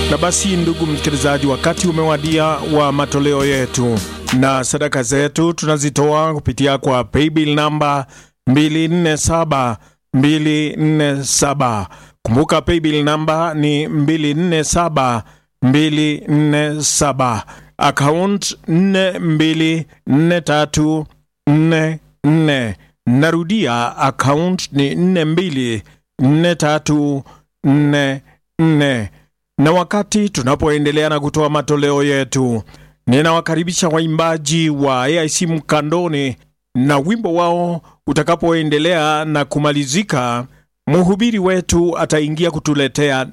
Na basi, ndugu msikilizaji, wakati umewadia wa matoleo yetu na sadaka zetu tunazitoa kupitia kwa paybill namba 247 247. Kumbuka paybill namba ni 247 247, account 424344. Narudia, account ni 424344 na wakati tunapoendelea na kutoa matoleo yetu, ninawakaribisha waimbaji wa AIC Mkandoni na wimbo wao utakapoendelea na kumalizika, mhubiri wetu ataingia kutuletea